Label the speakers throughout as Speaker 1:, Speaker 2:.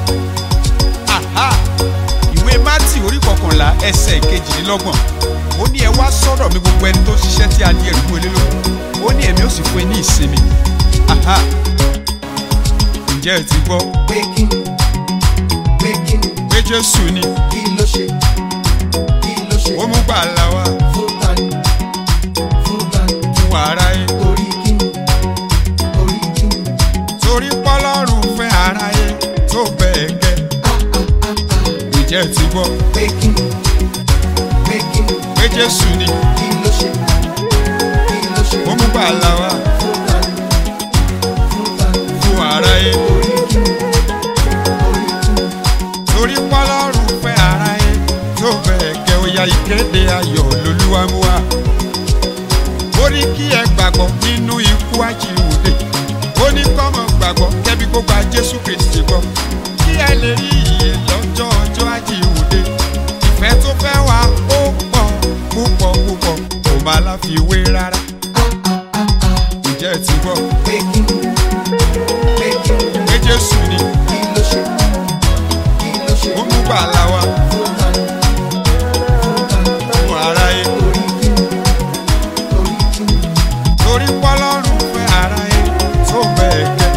Speaker 1: Aha! ìwé mátì orí kọkànlá ẹsẹ̀ ìkejìlélọ́gbọ̀n ó ní ẹ wá sọ́dọ̀ mi gbogbo ẹni tó ṣiṣẹ́ tí a di ẹrù fún elé lóko ó ní èmi ó sì fún ẹ ní ìsinmi Aha! ǹjẹ́ ẹ ti gbọ́
Speaker 2: pé kí ni pé kí ni
Speaker 1: pé jésù ni
Speaker 2: kí ló ṣe kí ló ṣe
Speaker 1: ó mú gbàlà wá
Speaker 2: fún tani fún tani
Speaker 1: fún aráyé
Speaker 2: torí kí ni torí kí ni
Speaker 1: torí pọ́lọ́run fẹ́ aráyé tó bẹ́ẹ̀ gẹ́ ǹjẹ́ ẹ ti gbọ́
Speaker 2: pé kí ni pé kí ni
Speaker 1: pé jésù ni
Speaker 2: kí ló ṣe kí ló ṣe
Speaker 1: ó mú gbàlà wá
Speaker 2: fún tani fún tani
Speaker 1: fún aráyé
Speaker 2: torí kí ni torí kí ni
Speaker 1: torí pọ́lọ́run fẹ́ aráyé tó bẹ́ẹ̀ gẹ́ ó ya ìkéde ayọ̀ lolúwa mú wá. ó ní kí ẹ gbàgbọ́ nínú ikú àjíǹde ó ní kọ́mọ gbàgbọ́ kẹ́bí kó gba jésù kristi gbọ́ kí ẹ lè rí ìyè lọ́jọ́ ọjọ́ àjíǹde ìfẹ́ tó fẹ́ wá ó pọ̀ púpọ̀ púpọ̀ kò má láfiwé rárá. ǹjẹ́ ẹ ti gbọ́
Speaker 2: pé kí ni pé kí ni
Speaker 1: pé jésù ni
Speaker 2: kí ló ṣe kí ló ṣe
Speaker 1: ó mú gbàlà wá
Speaker 2: fún tani fún tani
Speaker 1: fún aráyé.
Speaker 2: torí kí ni torí kí ni
Speaker 1: torí pọ́lọ́run fẹ́ aráyé tó bẹ́ẹ̀ gẹ́.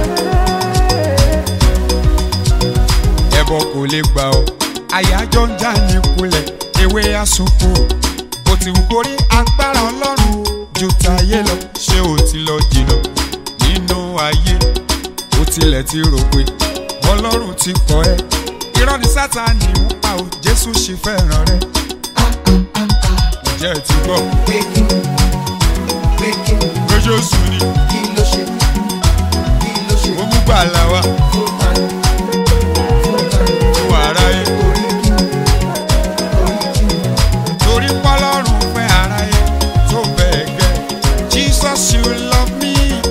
Speaker 1: ẹbọ kò lè gbà ọ́ àyájọ́ ń já ní kulẹ̀ ewé àsopọ̀ kò tí ń kórí agbára ọlọ́run ju tayé lọ ṣé o ti lọ jìnnà nínú ayé o tilẹ̀ ti rò pé ọlọ́run ti kọ́ ẹ irọ́ ni sátani ń pa ò jésù sì fẹ́ràn rẹ ǹjẹ́ ẹ ti gbọ́
Speaker 2: pé kí ni pé kí ni
Speaker 1: pé jésù ni
Speaker 2: kí ló ṣe kí ló ṣe
Speaker 1: ó mú gbàlà wá
Speaker 2: fún tani fún tani
Speaker 1: fún aráyé.
Speaker 2: torí kí ni torí kí ni
Speaker 1: torí pọ́lọ́run fẹ́ aráyé tó bẹ́ẹ̀ gẹ́. Jesus you love me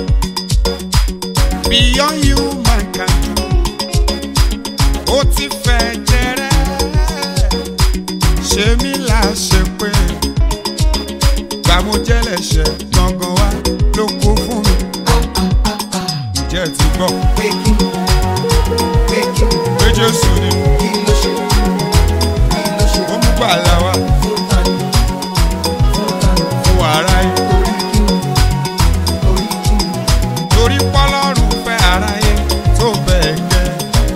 Speaker 1: beyond human can do. ó ti fẹ́ jẹrẹ ṣé mi là ṣe pé gbàmújẹ́lẹ̀ṣẹ̀ gangan wá ló kó fún mi. ǹjẹ́ ẹ ti gbọ́
Speaker 2: pé kí ni pé kí ni
Speaker 1: pé Jésù ni
Speaker 2: kí ló ṣe kí ló ṣe
Speaker 1: ó mú gbàlà wá
Speaker 2: fún tani fún tani
Speaker 1: fún aráyé.
Speaker 2: torí kí ni torí kí ni
Speaker 1: torí pọ́lọ́run fẹ́ aráyé tó bẹ́ẹ̀ gẹ́.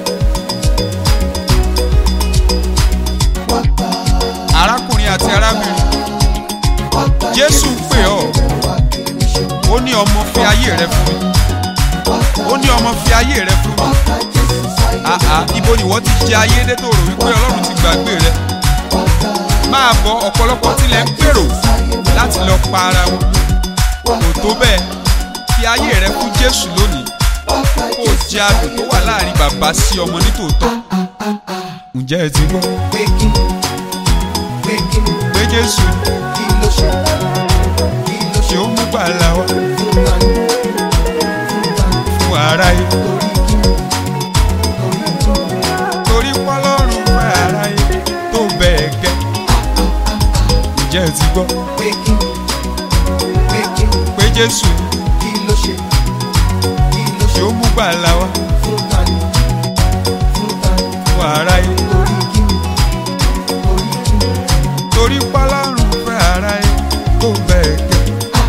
Speaker 2: wá gbà
Speaker 1: arákùnrin àti arábìnrin
Speaker 2: wá gbà
Speaker 1: jésù ń pè ọ́
Speaker 2: wá kiri ṣe
Speaker 1: ó ní ọmọ fi ayé rẹ fún mi
Speaker 2: wá gbà
Speaker 1: ó ní ọmọ fi ayé rẹ fún
Speaker 2: wá
Speaker 1: mi
Speaker 2: gbà Jésù sáyé
Speaker 1: àhà ibo ni wọ́n ti jẹ ayé dé tó rò wípé ọlọ́run ti gbàgbé rẹ
Speaker 2: wá gbà
Speaker 1: máa bọ ọ̀pọ̀lọpọ̀ tilẹ̀ ń pèrò láti lọ pa ara wọn
Speaker 2: wá
Speaker 1: kò tó bẹ́ẹ̀ fi ayé rẹ fún jésù lónìí
Speaker 2: wá gbà
Speaker 1: kó o jẹ adùn tó wà láàrin bàbá sí ọmọ nítòótọ́ ǹjẹ́ ẹ ti gbọ́
Speaker 2: pé kí ni pé kí ni
Speaker 1: pé jésù
Speaker 2: kí ló ṣe kí ló
Speaker 1: ṣe
Speaker 2: ṣe
Speaker 1: ó mú gbàlà wá
Speaker 2: fún tani fún tani
Speaker 1: fún aráyé
Speaker 2: torí kí ni torí kí ni
Speaker 1: torí pọ́lọ́run fẹ́ aráyé tó bẹ́ẹ̀ gẹ́ ǹjẹ́ ẹ ti gbọ́
Speaker 2: pé kí ni pé kí ni
Speaker 1: pé jésù
Speaker 2: kí ló ṣe kí ló
Speaker 1: ṣe
Speaker 2: ṣe
Speaker 1: ó mú gbàlà wá
Speaker 2: fún tani fún tani
Speaker 1: fún aráyé
Speaker 2: torí kí ni torí kí ni
Speaker 1: torí pọ́lọ́run fẹ́ aráyé tó bẹ́ẹ̀ gẹ́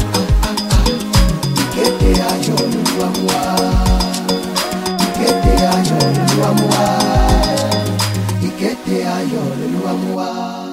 Speaker 2: ìkéde ayọ̀ Olúwa mú wá ìkéde ayọ̀ Olúwa mú wá ìkéde ayọ̀ Olúwa mú wá.